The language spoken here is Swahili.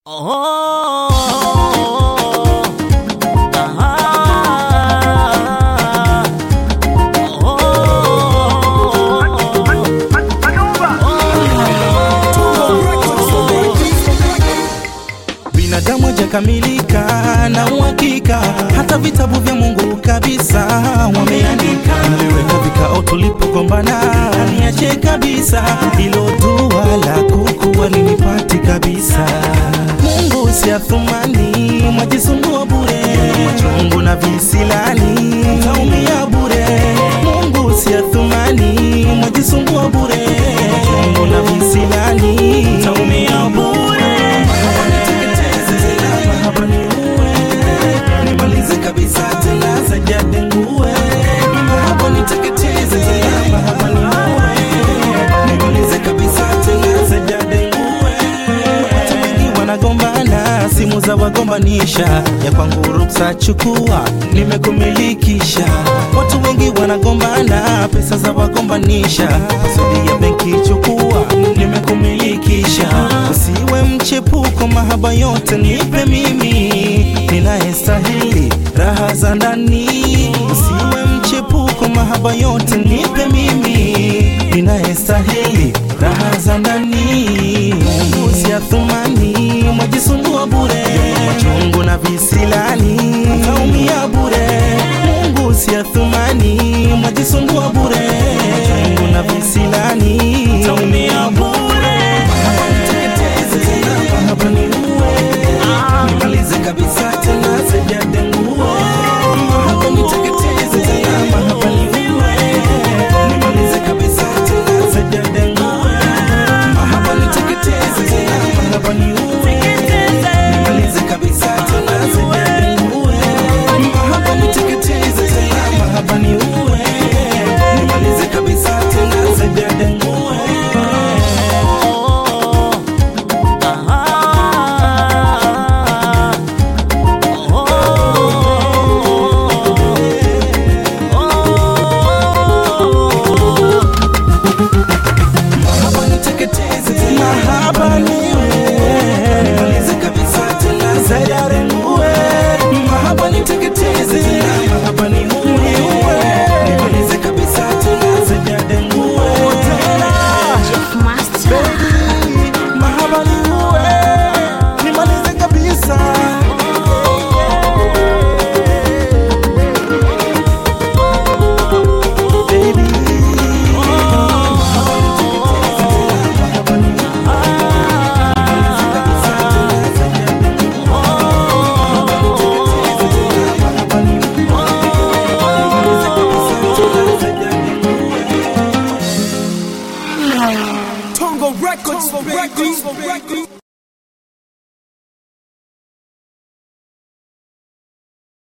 Oh, ah, Binadamu hajakamilika na uhakika, hata vitabu vya Mungu kabisa wameandika. Niliweka vikao tulipogombana, niache kabisa, hilo dua la kuku walinipati kabisa. Mungu si athumani, mwajisumbua bure, machungu na visilani, taumia bure. Mungu si athumani, mwajisumbua bure, machungu na visilani, taumia bure. Hapa ni uwe, nimalize kabisa tena sajadengue. Hapa niteketeze tena, hapa ni uwe, nimalize kabisa tena sajadengue. Watu wengi wanagombana, simu za wagombanisha, ya kwangu ruksa chukua, nimekumilikisha. Watu wengi wanagombana, pesa za wagombanisha, sudi ya benki chukua, nimekumilikisha. Usiwe mchepuko, mahaba yote nipe mimi, ninayestahili raha za ndani. Usiwe mchepuko, mahaba yote nipe mimi, ninayestahili raha za ndani. Mungu si athumani, mwajisumbua bure, machungu na visilani, taumia bure. Mungu si athumani, mwajisumbua bure, machungu na visilani, taumia bure. Hapa niteketeze tena, hapa ni uwe, nimalize kabisa tena sijadengue. Hapa niteketeze tena, hapa ni uwe, nimalize kabisa tena sijadengue. Hapa niteketeze tena, hapa ni uwe, nimalize kabisa tena sijadengue. Hapa niteketeze tena, hapa ni uwe, nimalize kabisa tena sijadengue. Mahaba niteketeze tena, mahaba niue, nimalize kabisa tena sijadengue. Mahaba niteketeze tena, mahaba niue, nimalize kabisa tena sijadengue. Jeff Master. Mahaba niue, nimalize kabisa. Baby. Tongo Records, baby.